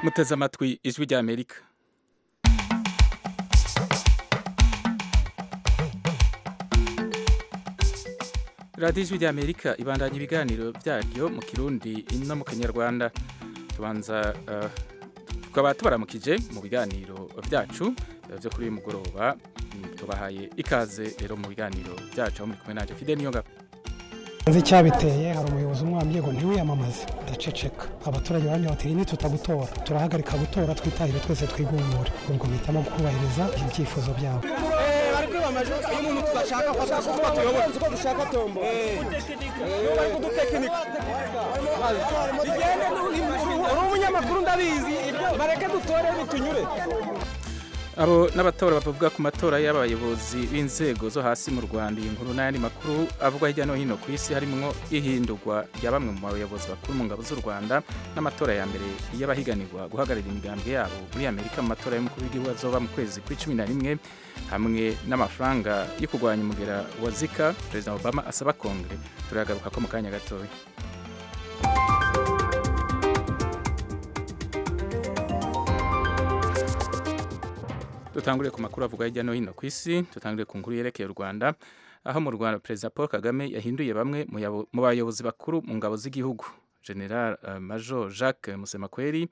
muteze amatwi ijwi ry'amerika radiyo ijwi ry'amerika ibandanya ibiganiro byaryo mu kirundi no mu kinyarwanda tubanza eh, tukaba tubaramukije mu biganiro byacu eh, byo kuri uyu mugoroba Mm, tubahaye ikaze rero mu biganiro byacu aho muri kumwe nanjye fide niyonga nzi icyabiteye hari umuyobozi umwambye ngo ntiwiyamamaze ndaceceka abaturage bamye bati nitutagutora turahagarika gutora twitahire twese twigumure ubwo mpitamo kubahiriza ibyifuzo byabo barikuba amajwi y'umuntu tudashaka ko twasuka tuyobora uko dushaka tombo bari kudutekinika bigende uri umunyamakuru ndabizi bareke dutore bitunyure abo n'abatora bavuga ku matora y'abayobozi b'inzego zo hasi mu rwanda iyi nkuru n'ayandi makuru avugwa hirya no hino ku isi harimo ihindurwa rya bamwe mu bayobozi bakuru mu ngabo z'u rwanda n'amatora ya mbere y'abahiganirwa guhagararira imigambwe yabo muri amerika mu matora y'umukuru w'igihugu azoba mu kwezi kw'icumi na rimwe hamwe n'amafaranga yo kurwanya umugera wa zika perezida obama asaba kongere turagaruka ko mu kanya gatoya dutangure ku makuru avuga hirya no hino ku isi dutangure ku nkuru yerekeye u rwanda aho mu rwanda perezida paul kagame yahinduye bamwe mu yabo- mu bayobozi bakuru mu ngabo z'igihugu general eh, major jacques musemakweri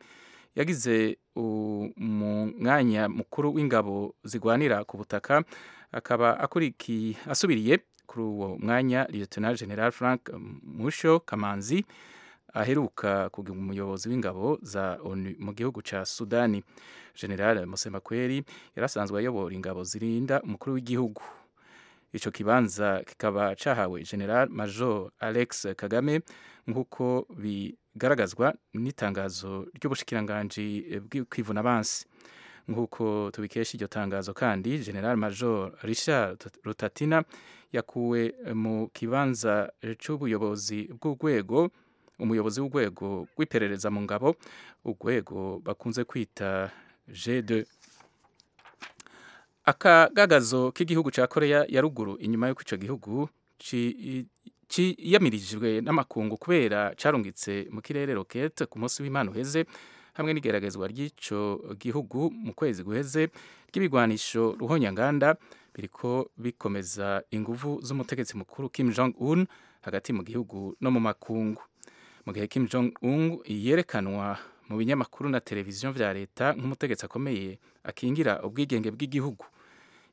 yagize u- mu mwanya mukuru w'ingabo zigwanira ku butaka akaba akurikiye asubiriye kuri uwo mwanya lieutenant general frank musho kamanzi aheruka kugira umuyobozi w'ingabo za onu mu gihugu ca sudani general musemakweri yari asanzwe ayobora ingabo zirinda umukuru w'igihugu icyo kibanza kikaba cyahawe general major alex kagame nk'uko bigaragazwa n'itangazo ry'ubushikiranganji bw'ikwivunabansi nk'uko tubikesha iryo tangazo kandi general major richard rutatina yakuwe mu kibanza cy'ubuyobozi bw'urwego umuyobozi w'urwego rw'iperereza mu ngabo urwego bakunze kwita G2 akagagazo k'igihugu cya koreya ya ruguru inyuma y'uko icyo gihugu ci- cyiyamirijwe n'amakungu kubera carungitse mu kirere rokete ku munsi w'imana uheze hamwe n'igeragezwa ry'icyo gihugu mu kwezi guheze ry'ibigwanisho ruhonyanganda biriko bikomeza inguvu z'umutegetsi mukuru kim jong un hagati mu gihugu no mu makungu mu gihe Kim Jong Un yerekanwa mu binyamakuru na televiziyo vya leta nk'umutegetsi akomeye akingira ubwigenge bw'igihugu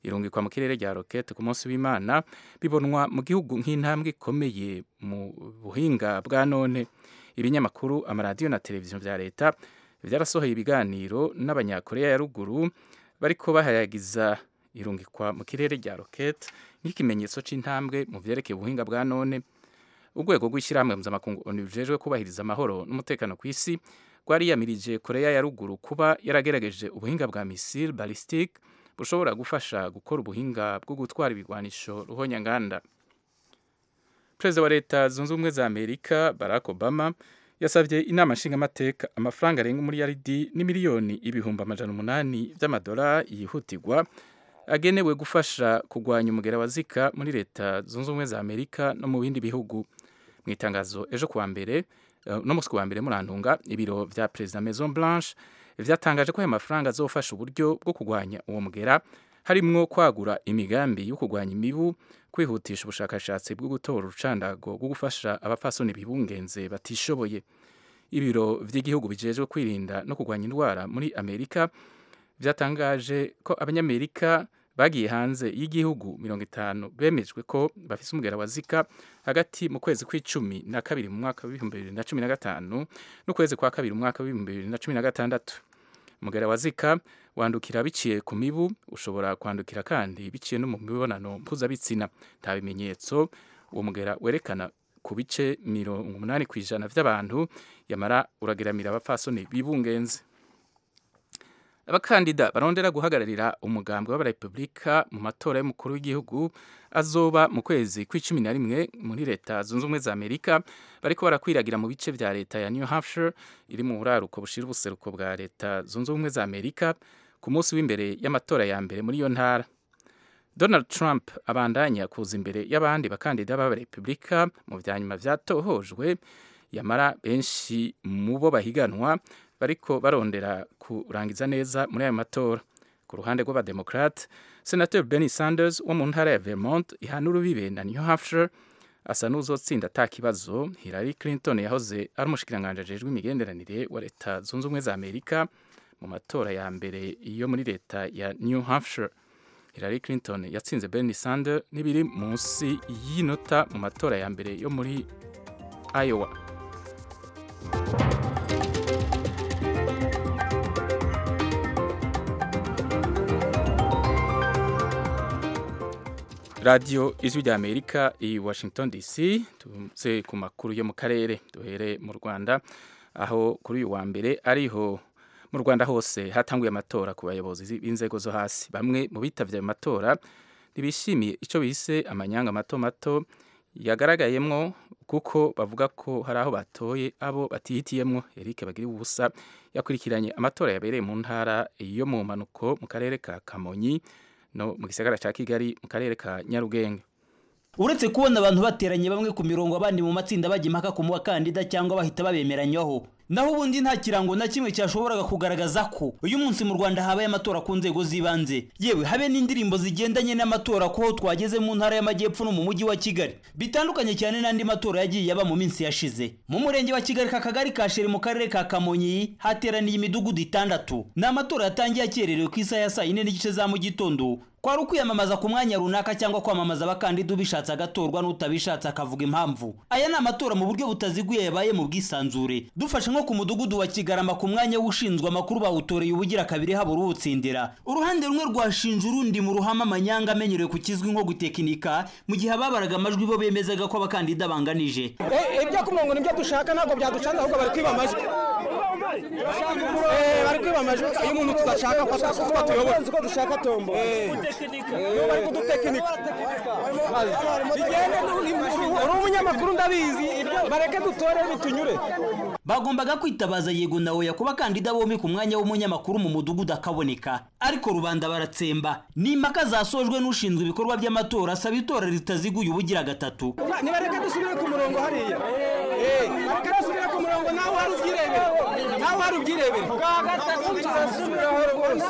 irungikwa mu kirere rya rokete ku munsi w'Imana bibonwa mu gihugu nk'intambwe ikomeye mu buhinga bwa none ibinyamakuru amaradiyo na televiziyo vya leta byarasohoye ibiganiro n'abanyakoreya ya ruguru bariko bahayagiza irungikwa mu kirere rya rokete nk'ikimenyetso c'intambwe mu vyerekeye ubuhinga bwa none urwego rw'ishyirahamwe mpuzamakungu onu rujejwe kubahiriza amahoro n'umutekano ku isi rwariyamirije koreya ya ruguru kuba yaragerageje ubuhinga bwa misile balistique bushobora gufasha gukora ubuhinga bwo gutwara ibigwanisho ruhonyanganda perezida wa leta zunze ubumwe za amerika barack obama yasabye inama nshingamateka amafaranga arenga umuriyaridi n'imiliyoni ibihumbi amajana umunani by'amadolari yihutirwa agenewe gufasha kurwanya umugera wa zika muri leta zunze ubumwe za amerika no mu bindi bihugu mu itangazo ejo kuwa mbere eh, no musi kuwa mbere murantunga ibiro vya perezida maison blanche vyatangaje ko ayo mafaranga azofasha uburyo bwo kurwanya uwo mugera harimwo kwagura imigambi yo kurwanya imibu kwihutisha ubushakashatsi bwo gutora urucandago rwo gufasha abapfasoni bibungenze batishoboye ibiro vy'igihugu bijejwe kwirinda no kurwanya indwara muri amerika vyatangaje ko abanyamerika bagiye hanze y'igihugu mirongo itanu bemejwe ko bafise umugera wa zika hagati mu kwezi kw'icumi na kabiri mu mwaka w'ibihumbi bibiri na cumi na gatanu n'ukwezi kwa kabiri mu mwaka w'ibihumbi bibiri na cumi na gatandatu umugera wa zika wandukira biciye ku mibu ushobora kwandukira kandi biciye no mu mibonano mpuzabitsina nta bimenyetso uwo mugera werekana ku bice mirongo umunani ku ijana by'abantu yamara urageramira abapfasoni bibungenze abakandida barondera guhagararira umugambi w'abarepubulika mu matora y'umukuru w'igihugu azoba mu kwezi kw'icumi na rimwe muri leta zunze ubumwe za amerika bariko barakwiragira mu bice vya leta ya new hampshire iri mu buraruko bushira ubuseruko bwa leta zunze ubumwe za amerika ku munsi w'imbere y'amatora ya mbere muri iyo ntara donald trump abandanya kuza imbere y'abandi bakandida b'abarepubulika mu vyanyuma vyatohojwe yamara benshi mu bo bahiganwa bariko barondera kurangiza neza muri aya matora ku ruhande rw'abademokrate senateur Bernie Sanders wo mu ntara ya Vermont ihana urubibe na New Hampshire asa n'uzotsinda ata kibazo Hillary Clinton yahoze ari umushikiranganji ajejwe imigenderanire wa leta zunze ubumwe za Amerika mu matora ya mbere yo muri leta ya New Hampshire Hillary Clinton yatsinze Bernie Sanders n'ibiri munsi y'inota mu matora ya mbere yo muri Iowa radiyo ijwi rya amerika i washington dc tuze ku makuru yo mu karere duhere mu rwanda aho kuri uyu wa mbere ariho mu rwanda hose hatanguye amatora ku bayobozi b'inzego zo hasi bamwe mu bitabye ayo matora ntibishimiye icyo bise amanyanga mato mato yagaragayemo kuko bavuga ko hari aho batoye abo batihitiyemo eric bagira ubusa yakurikiranye amatora yabereye mu ntara yo mu mpanuko mu karere ka kamonyi no mu gisagara cya kigali mu karere ka nyarugenge uretse kubona abantu bateranye bamwe ku mirongo abandi mu matsinda bajya impaka ku bakandida cyangwa bahita babemeranywaho naho ubundi nta kirango na kimwe cyashoboraga kugaragaza ko uyu munsi mu rwanda habaye amatora ku nzego z'ibanze yewe habe n'indirimbo zigendanye n'amatora ko twageze mu ntara y'amajyepfo no mu mujyi wa kigali bitandukanye cyane n'andi matora yagiye aba mu minsi yashize mu murenge wa kigali ka kagari ka sheri mu karere ka kamonyi hateraniye imidugudu itandatu ni amatora yatangiye akererewe ku isaha ya saa yine n'igice za mu gitondo kwari ukwiyamamaza ku mwanya runaka cyangwa kwamamaza abakandida ubishatse agatorwa n'utabishatse akavuga impamvu aya ni amatora mu buryo butaziguye yabaye mu bwisanzure dufashe nko ku mudugudu wa kigarama ku mwanya w'ushinzwe amakuru bawutoreye ubugira kabiri habura uwutsindira uruhande rumwe rwashinje urundi mu ruhame amanyanga amenyerewe ku kizwi nko gutekinika mu gihe ababaraga amajwi bo bemezaga ko abakandida banganije ibyo ku murongo nibyo dushaka ntabwo byaducanze ahubwo bari kwiba amajwi bari kwiba amajwi iyo umuntu tudashaka ko atuyobora uko dushaka tombo bari kudutekinika uri umunyamakuru ndabizi bareke dutore bitunyure bagombaga kwitabaza yego na oya ku bakandida bombi ku mwanya w'umunyamakuru mu mudugudu akaboneka ariko rubanda baratsemba ni impaka zasojwe n'ushinzwe ibikorwa by'amatora asaba itora ritaziguye ubugira gatatu nibareke dusubire ku murongo hariya reka dusubire ku murongo nawe hari ubyirebera nawe hari ubyirebera bwa gatatu tuzasubiraho rwose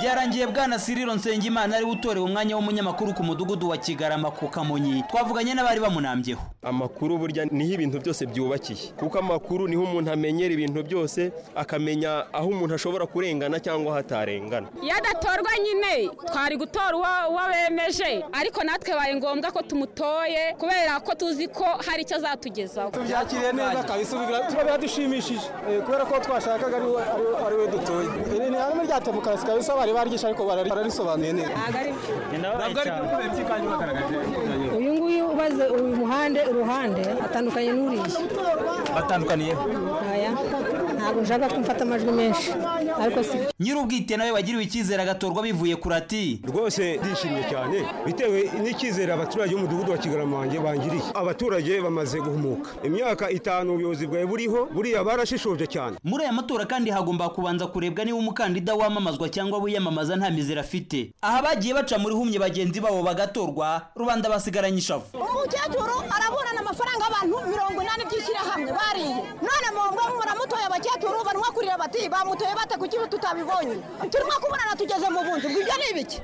byarangiye bwana siriro nsengimana ariwe utorewe umwanya w'umunyamakuru ku mudugudu wa kigarama ku kamonyi twavuganye n'abari bamunambyeho amakuru burya niho ibintu byose byubakiye kuko amakuru niho umuntu amenyera ibintu byose akamenya aho umuntu ashobora kurengana cyangwa aho atarengana iyo adatorwa nyine twari gutora uwo bemeje ariko natwe bibaye ngombwa ko tumutoye kubera ko tuzi ko hari icyo azatugezaho tubyakiriye neza kabisa tuba biradushimishije kubera ko twashakaga ari we dutoye iri ni hamwe rya demokarasi kabisa bari baryishi ariko bararisobanuye neza uyu nguyu ubaze uyu muhande uruhande atandukanye n'uriya batandukaniye ntabwo nshaka ko mfata amajwi menshi ariko si nyir'ubwite nawe wagiriwe icyizere agatorwa bivuye ku rati rwose ndishimye cyane bitewe n'icyizere abaturage b'umudugudu wa kigarama wanjye bangiriye abaturage bamaze guhumuka imyaka itanu ubuyobozi bwawe buriho buriya barashishoje cyane muri aya matora kandi hagomba kubanza kurebwa niba umukandida wamamazwa cyangwa wiyamamaza nta mizero afite aha bagiye baca muri humye bagenzi babo bagatorwa rubanda basigaranye ishavu umukecuru araburana amafaranga y'abantu mirongo inani by'ishyirahamwe bariye none mwumva muramutoye abakecuru barimo kurira bati bamutoye bate kuki tutabibonye turimo kubonana tugeze mu bunzi ubwo ibyo ni ibiki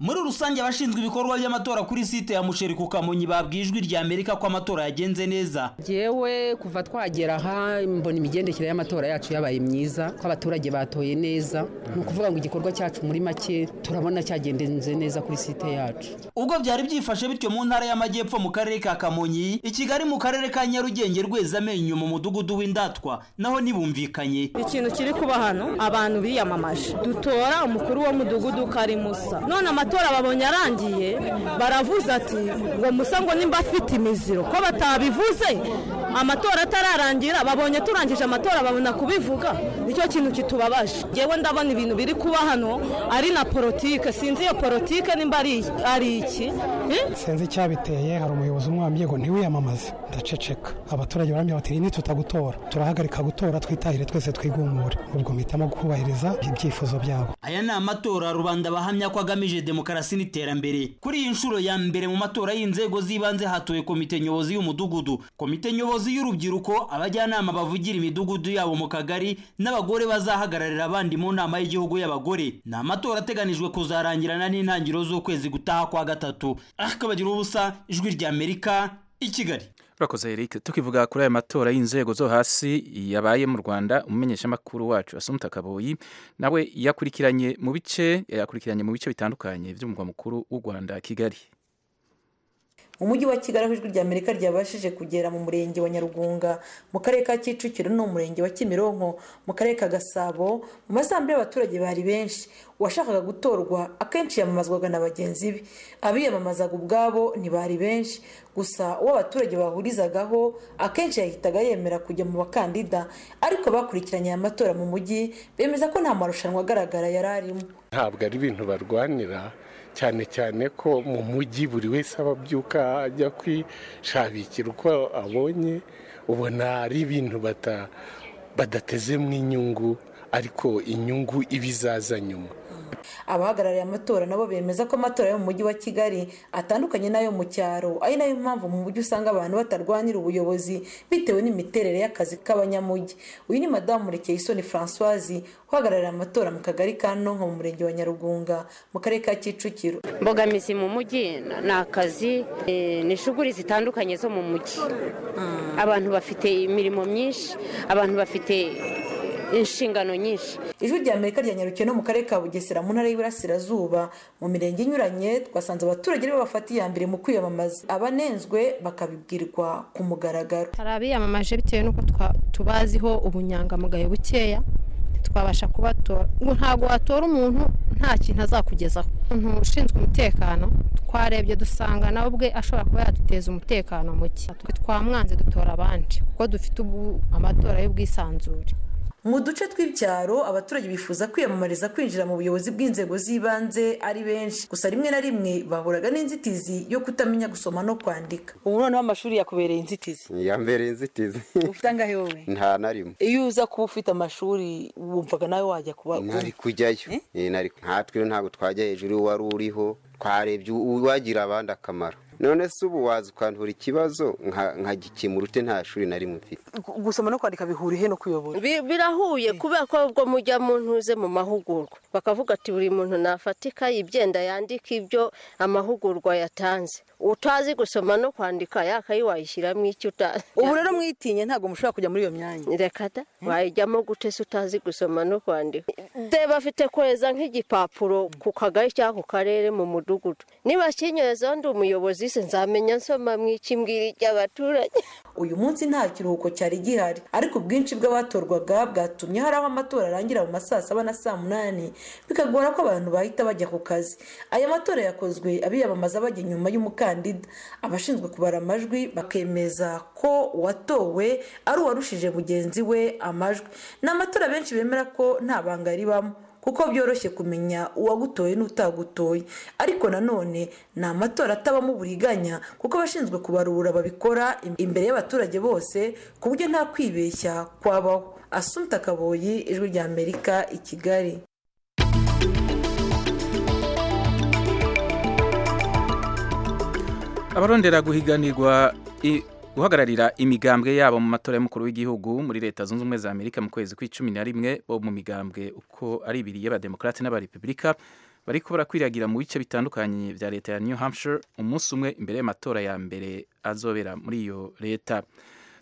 muri rusange abashinzwe ibikorwa by'amatora kuri site ya musheri ku kamonyi babwiye ijwi rya amerika ko amatora yagenze neza yewe kuva twagera aha mbona imigendekere y'amatora yacu yabaye myiza ko abaturage batoye neza ni ukuvuga ngo igikorwa cyacu muri make turabona cyagendenze neza kuri site yacu ubwo byari byifashe bityo mu ntara y'amajyepfo mu karere ka kamonyi i kigali mu karere ka nyarugenge rweza amenyo mu mudugudu w'indatwa naho ntibumvikanye ikintu kiri kuba hano abantu biyamamaje dutora umukuru w'umudugudu karimusa none amatora amatora babonye arangiye baravuze ati ngo musa ngo nimba afite imiziro ko batabivuze amatora atararangira babonye turangije amatora babona kubivuga nicyo kintu kitubabaje yewe ndabona ibintu biri kuba hano ari na politike sinzi iyo politike nimba ari ari iki Eh? sinzi icyabiteye hari umuyobozi umwambye ngo ntiwiyamamaze ndaceceka abaturage barambye bati nitutagutora turahagarika gutora twitahire twese twigumure ubwo mpitamo kubahiriza ibyifuzo byabo aya ni amatora rubanda bahamya ko agamije demokarasi n'iterambere kuri iyi nshuro ya mbere mu matora y'inzego z'ibanze hatowe komite nyobozi y'umudugudu komite nyobozi y'urubyiruko abajyanama bavugira imidugudu yabo mu kagari n'abagore bazahagararira abandi mu nama y'igihugu y'abagore ni amatora ateganijwe kuzarangirana n'intangiriro z'ukwezi gutaha kwa gatatu akabagira ubusa ijwi ry'amerika i kigali urakoze eric tukivuga kuri aya matora y'inzego zo hasi yabaye mu rwanda umumenyeshamakuru wacu asumta kaboyi nawe yakurikiranye mu bice yakurikiranye mu bice bitandukanye by'umurwa mukuru w'u rwanda kigali umujyi wa kigali aho ijwi ry'amerika ryabashije kugera mu murenge wa nyarugunga mu karere ka kicukiro no mu murenge wa kimironko mu karere ka gasabo mu masambu y'abaturage bari benshi uwashakaga gutorwa akenshi yamamazwaga na bagenzi be abiyamamazaga ubwabo ntibari benshi gusa uwo abaturage bahurizagaho akenshi yahitaga yemera kujya mu bakandida ariko bakurikiranye aya matora mu mujyi bemeza ko nta marushanwa agaragara yari arimo ntabwo ari ibintu barwanira cyane cyane ko mu mujyi buri wese aba abyuka ajya kwishabikira uko abonye ubona ari ibintu badatezemo inyungu ariko inyungu iba izaza nyuma abahagarariye amatora nabo bemeza ko amatora yo mu mujyi wa kigali atandukanye n'ayo mu cyaro ari nayo mpamvu mu mujyi usanga abantu batarwanira ubuyobozi bitewe n'imiterere y'akazi k'abanyamujyi uyu ni madamu murekeye isoni francoise uhagarariye amatora mu kagari ka nonko mu murenge wa nyarugunga mu karere ka kicukiro mbogamizi mu mujyi ni akazi eh, ni shuguri zitandukanye zo mu mujyi abantu bafite imirimo myinshi abantu bafite inshingano nyinshi ijwi rya amerika ryanyarukiye no mu karere ka bugesera mu ntara y'iburasirazuba mu mirenge inyuranye twasanze abaturage aribo bafata iya mbere mu kwiyamamaza abanenzwe bakabibwirwa ku mugaragaro hari abiyamamaje bitewe n'uko twa- tubaziho ubunyangamugayo bukeya ntitwabasha kubatora ngo ntabwo watora umuntu nta kintu azakugezaho umuntu ushinzwe umutekano twarebye dusanga nawe ubwe ashobora kuba yaduteza umutekano muke twe twamwanze dutora abandi kuko dufite ubu- amatora y'ubwisanzure mu duce tw'ibyaro abaturage bifuza kwiyamamariza kwinjira mu buyobozi bw'inzego z'ibanze ari benshi gusa rimwe na rimwe bahuraga n'inzitizi yo kutamenya gusoma no kwandika ubu noneho amashuri yakubereye inzitizi yambereye inzitizi ufite angahe wowe nta na rimwe iyo uza kuba ufite amashuri wumvaga nawe wajya kuba nari kujyayo Eh, nari nkatwe rero ntabwo twajya hejuru y'uwari uriho twarebye uwagira abandi akamaro none se ubu waza ukantura ikibazo nka- nkagikemura ute nta shuri na rimwe mfite gusoma no kwandika bihura ihe no kuyobora Bi- birahuye kubera ko ubwo mujya mu ntuze mu mahugurwa bakavuga ati buri muntu nafatika ibyenda yandika ibyo amahugurwa yatanze utazi gusoma no kwandika yakayi wayishyiramo icyo utazi ubu rero mwitinye ntabwo mushobora kujya muri iyo myanya reka da wayijyamo gute se utazi gusoma no kwandika deba afite kweza nk'igipapuro ku kagari cyangwa ku karere mu mudugudu niba kinyoza ndi umuyobozi se nzamenya nsoma mw'ikimbwira iby'abaturage uyu munsi nta kiruhuko cyari gihari ariko ubwinshi bw'abatorwaga bwatumye hari aho amatora arangira mu ma saa saba na saa munani bikagora ko abantu bahita bajya ku kazi aya matora yakozwe abiyamamaza bajya inyuma y'umukandida abashinzwe kubara amajwi bakemeza ko uwatowe ari uwarushije mugenzi we amajwi ni amatora benshi bemera ko nta banga ribamo kuko byoroshye kumenya uwagutoye n'utagutoye ariko nanone ni amatora atabamo uburiganya kuko abashinzwe kubarura babikora im- imbere y'abaturage bose ku buryo nta kwibeshya kwabaho asumta kaboyi ijwi rya amerika i kigali abarondera guhiganirwa i- guhagararira imigambwe yabo mu matora y'umukuru w'igihugu muri leta zunze ubumwe za amerika mu kwezi kw'icumi na rimwe bo mu migambwe uko ari ibiri y'abademokarate n'abarepubulika bariko barakwiragira mu bice bitandukanye bya leta ya new hampshire umunsi umwe imbere y'amatora ya mbere azobera muri iyo leta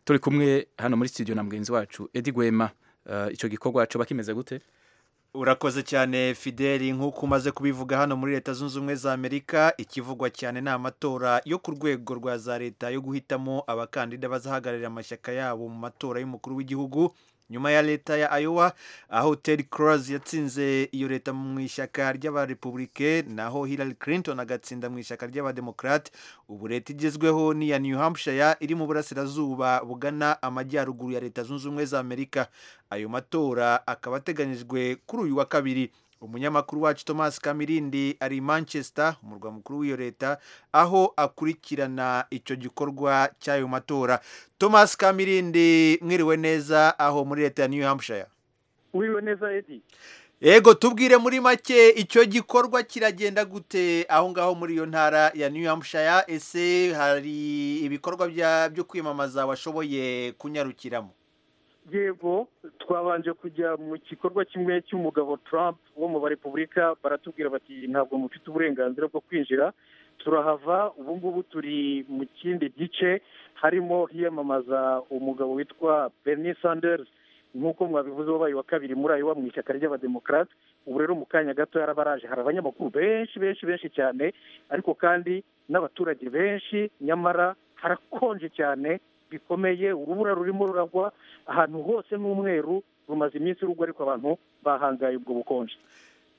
turi kumwe hano muri studio na mugenzi wacu edi gwema Eh, ico gikorwa coba kimeze gute urakoze cyane fideli nk'uko umaze kubivuga hano muri leta zunze ubumwe za amerika ikivugwa cyane ni amatora yo ku rwego rwa za leta yo guhitamo abakandida bazahagararira amashyaka yabo mu matora y'umukuru w'igihugu nyuma ya leta ya Iowa aho Ted Cruz yatsinze iyo leta mu ishyaka ry'abarepublike naho Hillary Clinton agatsinda mu ishyaka ry'abademokrate ubu leta igezweho ni iya New Hampshire iri mu burasirazuba bugana amajyaruguru ya leta zunze ubumwe za Amerika ayo matora akaba ateganyijwe kuri uyu wa kabiri umunyamakuru wacu thomas kamirindi ari manchester umurwa mukuru w'iyo leta aho akurikirana icyo gikorwa cy'ayo matora thomas kamirindi mwiriwe neza aho muri leta ya new hampshire wiriwe neza edi yego tubwire muri make icyo gikorwa kiragenda gute aho ngaho muri iyo ntara ya new hampshire ese hari ibikorwa byo kwiyamamaza washoboye kunyarukiramo yego twabanje kujya mu gikorwa kimwe cy'umugabo Trump wo mu barepubulika baratubwira bati ntabwo mufite uburenganzira bwo kwinjira turahava ubu ngubu turi mu kindi gice harimo hiyamamaza umugabo witwa Bernie Sanders nk'uko mwabivuze wabaye wa kabiri muri ayo mu ishyaka ry'abademokarate ubu rero mu kanya gato yarabaraje hari abanyamakuru benshi benshi benshi cyane ariko kandi n'abaturage benshi nyamara harakonje cyane bikomeye urubura rurimo ruragwa ahantu hose n'umweru rumaze iminsi rugwa ariko abantu bahangaye ubwo bukonje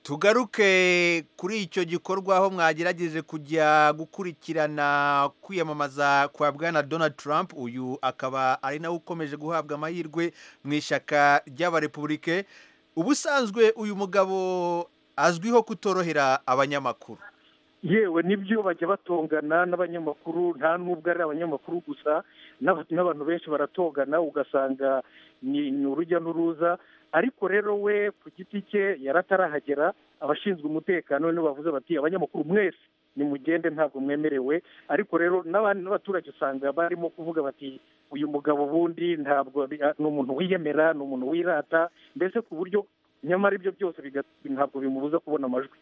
tugaruke kuri icyo gikorwa aho mwagerageje kujya gukurikirana kwiyamamaza kwa bwana donald trump uyu akaba ari nawe ukomeje guhabwa amahirwe mu ishyaka ry'abarepubulike ubusanzwe uyu mugabo azwiho kutorohera abanyamakuru yewe nibyo bajya batongana n'abanyamakuru nta n'ubwo ari abanyamakuru gusa n'abantu benshi baratongana ugasanga ni urujya n'uruza ariko rero we ku giti cye yaratarahagera abashinzwe umutekano nibo bavuze bati abanyamakuru mwese nimugende ntabwo mwemerewe ariko rero n'abaturage usanga barimo kuvuga bati uyu mugabo ubundi ntabwo ni umuntu wiyemera ni umuntu wirata mbese ku buryo nyamara ibyo byose ntabwo bimubuza kubona amajwi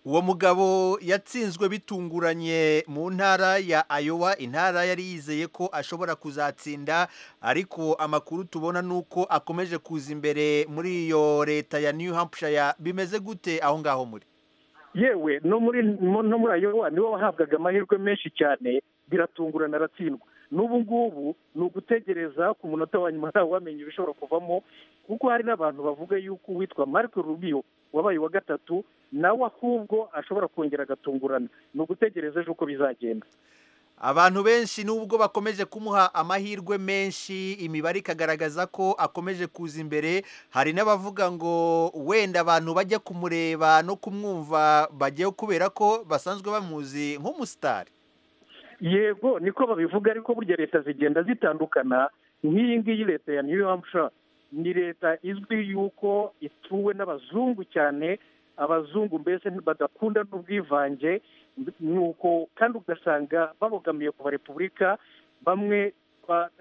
uwo mugabo yatsinzwe bitunguranye mu ntara ya ayowa intara yari yizeye ko ashobora kuzatsinda ariko amakuru tubona ni uko akomeje kuza imbere muri iyo leta ya new hampshire bimeze gute aho ngaho muri yewe no muri no muri ayowa nibo wahabwaga amahirwe menshi cyane biratungurana aratsindwa n'ubu ngubu ni ugutegereza ku munota wa nyuma ntawe wamenye ibishobora kuvamo kuko hari n'abantu bavuga yuko uwitwa marco rubio wabaye uwa gatatu nawe ahubwo ashobora kongera agatungurana ni ugutegereza ejo uko bizagenda abantu benshi nubwo bakomeje kumuha amahirwe menshi imibare ikagaragaza ko akomeje kuza imbere hari n'abavuga ngo wenda abantu bajya kumureba no kumwumva bagiye kubera ko basanzwe bamuzi nk'umusitari yego niko babivuga ariko burya leta zigenda zitandukana nk'iyi ngiyi leta ya new hampshire ni leta izwi yuko ituwe n'abazungu cyane abazungu mbese badakunda n'ubwivange nuko kandi ugasanga babogamiye ku barepubulika bamwe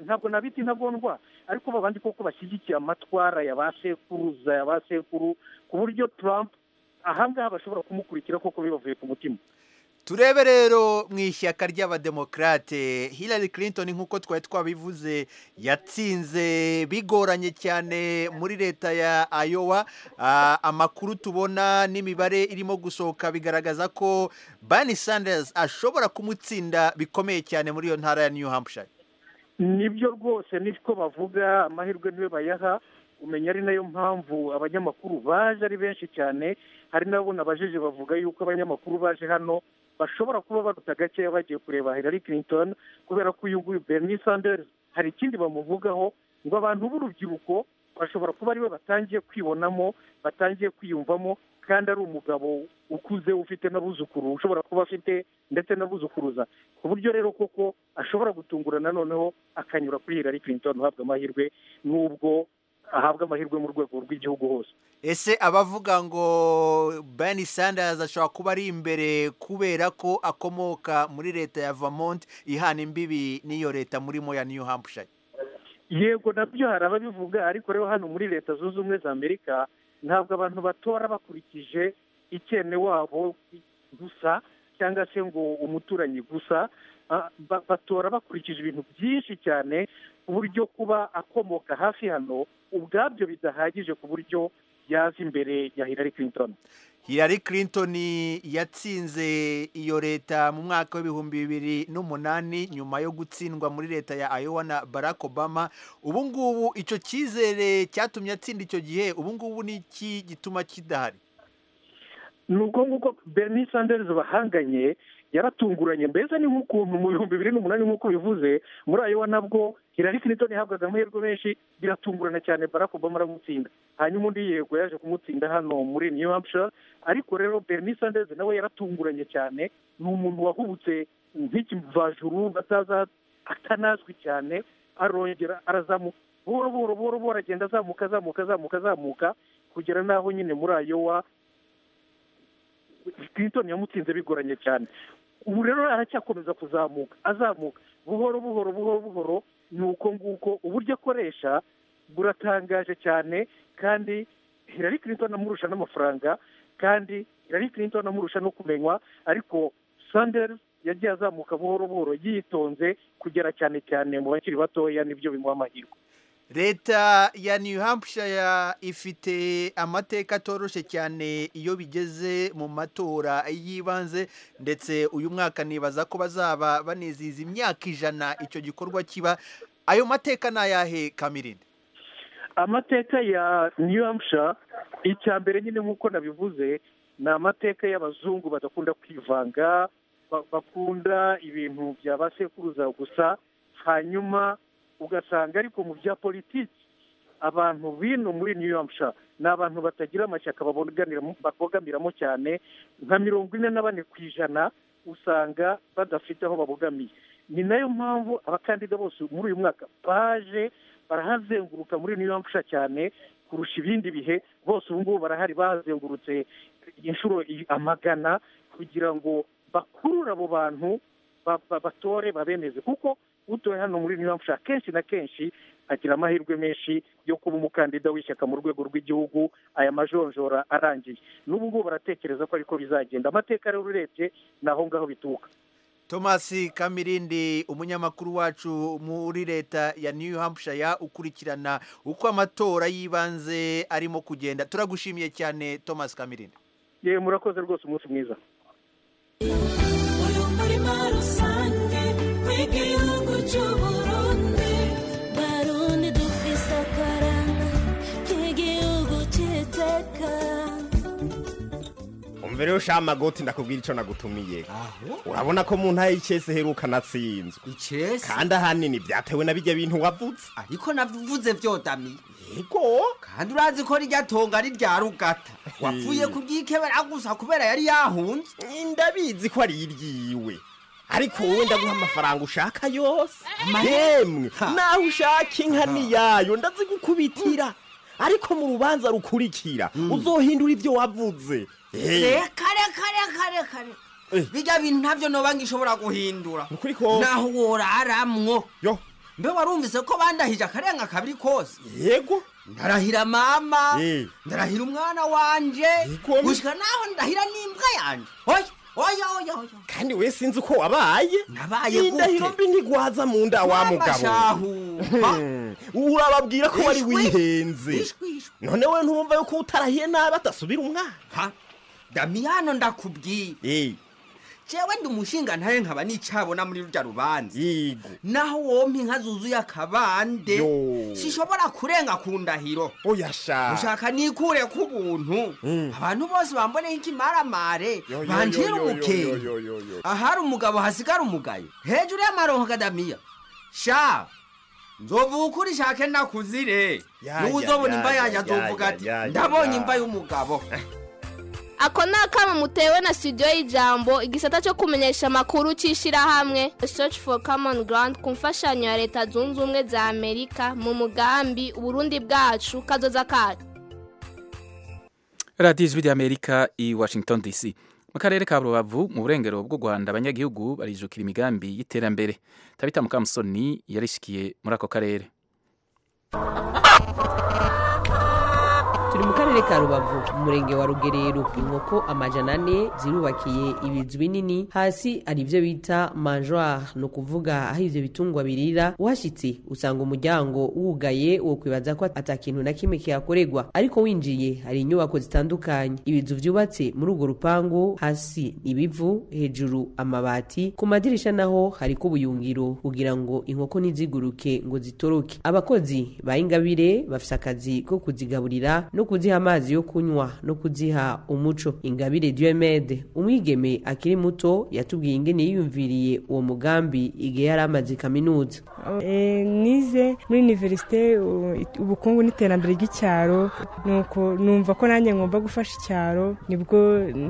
ntabwo nabita intagondwa ariko babandi koko bashyigikiye amatwara ya ba sekuruza ya ba sekuru ku buryo Trump ahangaha bashobora kumukurikira koko bibavuye ku mutima turebe rero mu ishyaka ry'abademokarate Hillary Clinton nk'uko twari twabivuze yatsinze bigoranye cyane muri leta ya Iowa amakuru tubona n'imibare irimo gusohoka bigaragaza ko Bernie Sanders ashobora kumutsinda bikomeye cyane muri iyo ntara ya New Hampshire nibyo rwose niko bavuga amahirwe niwe bayaha umenya ari nayo mpamvu abanyamakuru baje ari benshi cyane hari nabo nabajije bavuga yuko abanyamakuru baje hano bashobora kuba baruta gakeya bagiye kureba Hillary Clinton kubera ko uyu nguyu Bernie Sanders hari ikindi bamuvugaho ngo abantu b'urubyiruko bashobora kuba aribo batangiye kwibonamo batangiye kwiyumvamo kandi ari umugabo ukuze ufite n'abuzukuru ushobora kuba afite ndetse n'abuzukuruza ku buryo rero koko ashobora gutungurana noneho akanyura kuri Hillary Clinton uhabwa amahirwe n'ubwo ahabwa amahirwe mu rwego rw'igihugu hose ese abavuga ngo Bernie Sanders ashobora kuba ari imbere kubera ko akomoka muri leta ya Vermont ihana imbibi n'iyo leta murimo ya New Hampshire yego nabyo hari ababivuga ariko rero hano muri leta zunze ubumwe za amerika ntabwo abantu batora bakurikije ikene wabo gusa cyangwa se ngo umuturanyi gusa batora bakurikije ibintu byinshi cyane ku buryo kuba akomoka hafi hano ubwabyo bidahagije ku buryo yaza imbere ya Hillary Clinton Hillary Clinton yatsinze iyo leta mu mwaka w'ibihumbi bibiri n'umunani nyuma yo gutsindwa muri leta ya Iowa na Barack Obama ubu ngubu icyo cyizere cyatumye atsinda icyo gihe ubu ngubu ni iki gituma kidahari ni ubwo nguko Bernie Sanders bahanganye yaratunguranye mbese ni nk'ukuntu mu bihumbi bibiri n'umunani nk'uko bivuze muri Iowa nabwo Hillary Clinton yahabwaga amahirwe menshi biratungurana cyane Barack Obama aramutsinda hanyuma undi yego yaje kumutsinda hano muri New Hampshire ariko rero Bernie Sanders nawe yaratunguranye cyane ni umuntu wahubutse nk'ikivajuru bataza atanazwi cyane arongera arazamuka buhoro buhoro buhoro buhoro aragenda azamuka azamuka azamuka azamuka kugera n'aho nyine muri Iowa Clinton yamutsinze bigoranye cyane ubu rero aracyakomeza kuzamuka azamuka buhoro buhoro buhoro buhoro ni uko nguko uburyo akoresha buratangaje cyane kandi Hillary Clinton amurusha n'amafaranga kandi Hillary Clinton amurusha no kumenywa ariko Sanders yagiye azamuka buhoro buhoro yitonze kugera cyane cyane mu bakiri batoya nibyo bimuha amahirwe leta ya new hampshire ifite amateka atoroshye cyane iyo bigeze mu matora y'ibanze ndetse uyu mwaka nibaza ko bazaba banizihiza imyaka ijana icyo gikorwa kiba ayo mateka ni ayahe kamirindi amateka ya new hampshire icya mbere nyine nk'uko nabivuze ni amateka y'abazungu badakunda kwivanga bakunda ibintu bya ba sekuruza gusa hanyuma ugasanga ariko mu bya politiki abantu bino muri new hampshire ni abantu batagira amashyaka babogamiramo cyane nka mirongo ine na bane ku ijana usanga badafite aho babogamiye ni nayo mpamvu abakandida bose muri uyu mwaka baje barahazenguruka muri new hampshire cyane kurusha ibindi bihe bose ubu ngubu barahari bahazengurutse inshuro amagana kugira ngo bakurure abo bantu batore babemeze kuko utoye hano muri New Hampshire kenshi na kenshi agira amahirwe menshi yo kuba umukandida w'ishyaka mu rwego rw'igihugu aya majonjora arangiye n'ubu ngubu baratekereza ko ariko bizagenda amateka rero urebye ni aho ngaho bituruka thomas kamirindi umunyamakuru wacu muri leta ya new hampshire ukurikirana uko amatora y'ibanze arimo kugenda turagushimiye cyane thomas kamirindi yewe murakoze rwose umunsi mwiza igihugu cy'uburundi barundi dufise akaranga k'igihugu cy'iteka umvire ushaha amagoti ndakubwira icyo nagutumiye urabona ko mu ntaye y'ikese heruka natsinzwe ikese kandi ahanini byatewe na bijya bintu wavutse ariko navuze vyodami yego kandi urazi ko rijya tonga ari rya rugata wapfuye kuryikebera gusa kubera yari yahunze ndabizi ko ari iryiwe ariko wowe ndaguha amafaranga ushaka yose Amahera? yemwe Ha. naho ushaka inka niyayo ndazigukubitira ariko mu rubanza rukurikira uzohindura ibyo wavuze Eh, reka reka reka reka Eh. reka bijya bintu ntabyo noba ngishobora guhindura ukuri ko naho woraramwo yo mbe warumvise ko bandahije akarenga kabiri kose yego ndarahira mama Eh. ndarahira umwana wanje gushika naho ndahira n'imbwa yanje oya oya oya oya kandi we sinzi uko wabaye Nabaye gute? indahiro mbi ntigwaza mu nda wa Mama mugabo shahu. urababwira ko wari Wishwe. wihenze Wishwe, wishwe. none we ntumva yuko utarahiye nabi atasubira umwana ha damiyano ndakubwiye jewe ndi umushinga ntaye nkaba nicabona muri rurya rubanza naho wompa inka zuzuye akabande sishobora kurenga ku ndahiro oyasha ushaka nikure ku buntu abantu bose bamboneho ikimaramare banjira umukenge ahari umugabo hasigara umugayo hejuru y'amaronko kadamiya sha nzovuga ukuri shake nakuzire Ya, niwe ya, uzobona ya, imva ya, yanjye ya, azovuga ya, ati ya, ya, ndabonye ya." imva y'umugabo ako ni akamo mutewe na studio y'ijambo igisata cyo kumenyesha amakuru cy'ishyirahamwe search for common ground ku mfashanyo ya leta zunze ubumwe za amerika mu mugambi uburundi bwacu kazoza kacu radiyo ijwi ry'amerika i washington dc mu karere ka rubavu mu burengero bw'u rwanda abanyagihugu barijukira imigambi y'iterambere tabita mukamusoni yarishikiye muri ako karere turi mu karere akarere ka rubavu umurenge wa rugerero inkoko amajana ane zirubakiye ibizu binini hasi hari ibyo bita manjwari ni ukuvuga aho ibyo bitungwa birira uhashyitse usanga umuryango wugaye wo kwibaza ko atakintu na kimwe kihakorerwa ariko winjiye hari inyubako zitandukanye ibizu byubatse muri urwo rupangu hasi ibivu hejuru amabati ku madirisha naho hariko ubuyungiro kugira ngo inkoko ntiziguruke ngo zitoroke abakozi ba ingabire bafite akazi ko kuzigaburira no kuziha amazi yo kunywa no kuziha umuco ingabire diomede umwigeme akiri muto yatubwiye ingene yiyumviriye uwo mugambi igihe yari amaze kaminuza Eh, nize muri univerisite ubukungu n'iterambere ry'icyaro nuko numva ko nanjye ngomba gufasha icyaro nibwo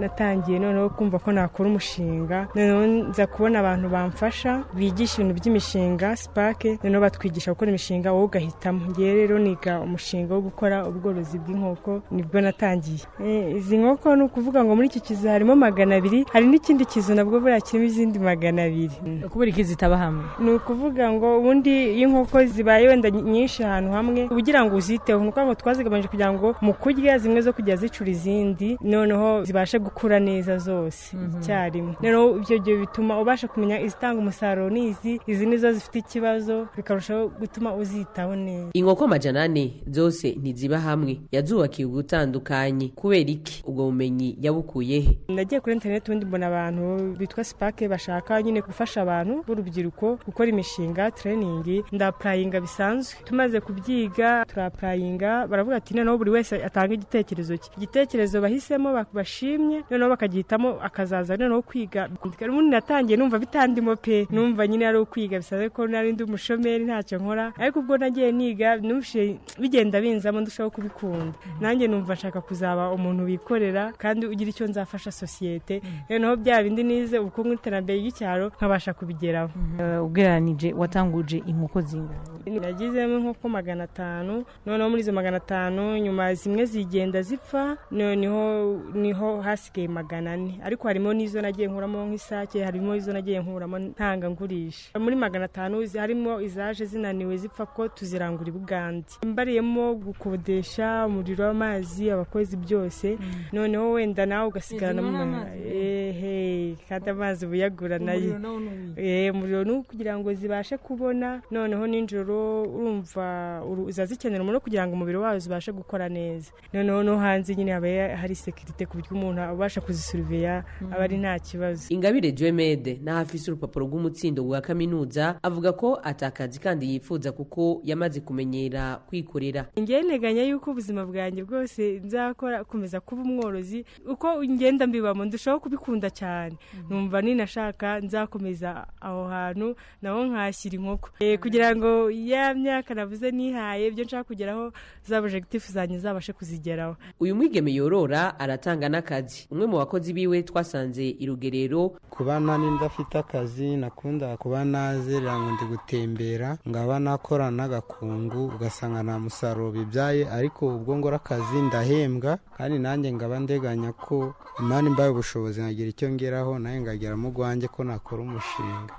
natangiye noneho kumva ko nakora umushinga noneho nza kubona abantu bamfasha bigisha ibintu by'imishinga sipake noneho batwigisha gukora imishinga wowe ugahitamo ngewe rero niga umushinga wo gukora ubworozi bw'inkoko nibwo natangiye Eh, izi nkoko ni ukuvuga ngo muri iki kizu harimo magana abiri hari n'ikindi kizu nabwo buriya kirimo izindi magana abiri kubera iki zitaba hamwe ni ukuvuga ngo ubundi iyo inkoko zibaye wenda nyinshi ahantu hamwe ugira ngo uziteho ni ukuvuga ngo twazigabanyije kugira ngo mu kurya zimwe zo kujya zicura izindi noneho zibashe gukura neza zose icyarimwe noneho ibyo gihe bituma ubasha kumenya izitanga umusaruro ni izi izi nizo zifite ikibazo bikarushaho gutuma uzitaho neza inkoko amajana ane zose ntiziba hamwe yazubakiye ugutandukanye kubera iki ubwo bumenyi yabukuye he nagiye kuri interineti ubundi mbona abantu bitwa sipake bashaka nyine gufasha abantu b'urubyiruko gukora imishinga tureyiningi ndapurayinga bisanzwe tumaze kubyiga turapurayinga baravuga ati noneho buri wese atanga igitekerezo cye igitekerezo bahisemo bak- bashimye noneho bakagihitamo akazaza noneho kwiga ubundi natangiye numva bitandimo pe numva nyine ari ukwiga bisanzwe ko nari ndi umushomeri ntacyo nkora ariko ubwo nagiye niga numvise bigenda binzamo ndushaho kubikunda nanjye numva nshaka kuzaba umuntu wikorera kandi ugira icyo nzafasha sosiyete noneho bya bindi nize ubukungu n'iterambere ry'icyaro nkabasha kubigeraho Eh, ugereranije watanguje inkoko zingana nagizemo nk'uko magana atanu noneho muri izo magana atanu nyuma zimwe zigenda zipfa noneho niho hasigaye magana ane ariko harimo n'izo nagiye nkuramo nk'isake harimo izo nagiye nkuramo ntangangurisha muri magana atanu zi- harimo izaje zinaniwe zipfa ko tuzirangura i bugande mbariyemo gukodesha umuriro w'amazi abakozi byose noneho wenda nawe ugasigarana Izi ni mu amazi? ehe kandi amazi uba uyagura nayo Umuriro nawo ni uyu. Eh, umuriro ni ukugira ngo zibashe kubona noneho nijoro urumva uru- zazikenera umuriro kugira ngo umubiri wazo ubashe gukora neza noneho no hanze nyine haba ya- hari sekirite ku buryo umuntu abasha kuzisuriveya aba ari nta kibazo ingabire diomede n'ahafise urupapuro rw'umutsindo rwa kaminuza avuga ko atakazi kandi yifuza kuko yamaze kumenyera kwikorera ngewe nteganya yuko ubuzima bwanjye bwose nzakora kumeza kuba umworozi uko ngenda mbibamo ndushaho kubikunda cyane numva ninashaka nzakomeza aho hantu naho nkashyira inkoko Eh, kugira ngo ya myaka navuze nihaye ibyo nshaka kugeraho za projectif zanjye zabashe kuzigeraho uyu mwigeme yorora aratanga n'akazi umwe mu bakozi biwe twasanze irugerero kuba nani ndafite akazi nakunda kuba nazerera ngo ndi gutembera ngaba nakora n'agakungu ugasanga nta musaruro bibyaye ariko ubwo ngora akazi ndahembwa kandi nanjye ngaba ndeganya ko imana imbaye ubushobozi nkagira icyo ngeraho nawe ngageramo urwanjye ko nakora umushinga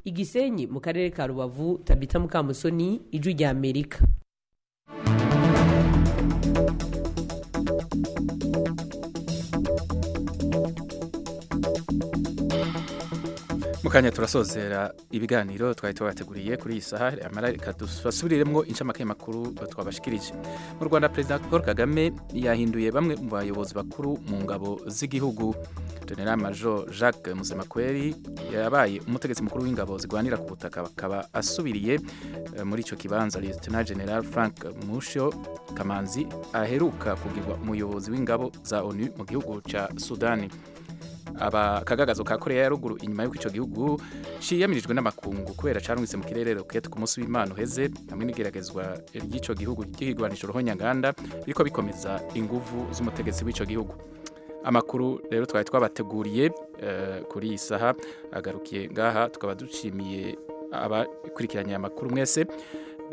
igisenyi mu karere ka rubavu tabita mukamusoni ijwi rya amerika mukanya turasozera ibiganiro twari tubateguriye kuri iyi saha amara reka dusubiremo incamake makuru twabashikirije mu rwanda perezida paul kagame yahinduye bamwe mu bayobozi bakuru mu ngabo z'igihugu general major jacques muzemakweri yabaye umutegetsi mukuru w'ingabo zirwanira ku butaka akaba asubiriye eh, muri icyo kibanza lieutenant general frank mushyo kamanzi aheruka kugirwa umuyobozi w'ingabo za onu mu gihugu cya sudani abakagagazo ka korea ya ruguru inyuma y'uko icyo gihugu ciyamirijwe n'amakungu kubera carungitse mu kirere rokete ku munsi w'imana uheze hamwe n'igeragezwa ry'icyo gihugu ry'igwanisho ruhonyanganda biriko bikomeza inguvu z'umutegetsi w'icyo gihugu amakuru rero twari twabateguriye eh, kuri iyi saha agarukiye ngaha tukaba dushimiye abakurikiranye aya makuru mwese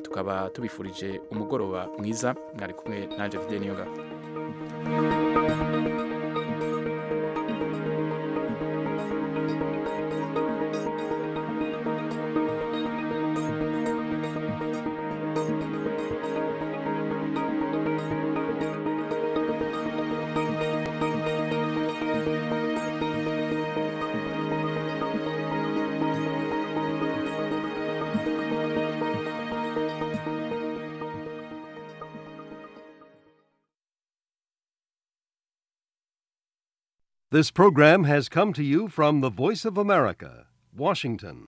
tukaba tubifurije umugoroba mwiza mwari kumwe nanje vide niyongabo This program has come to you from the Voice of America, Washington.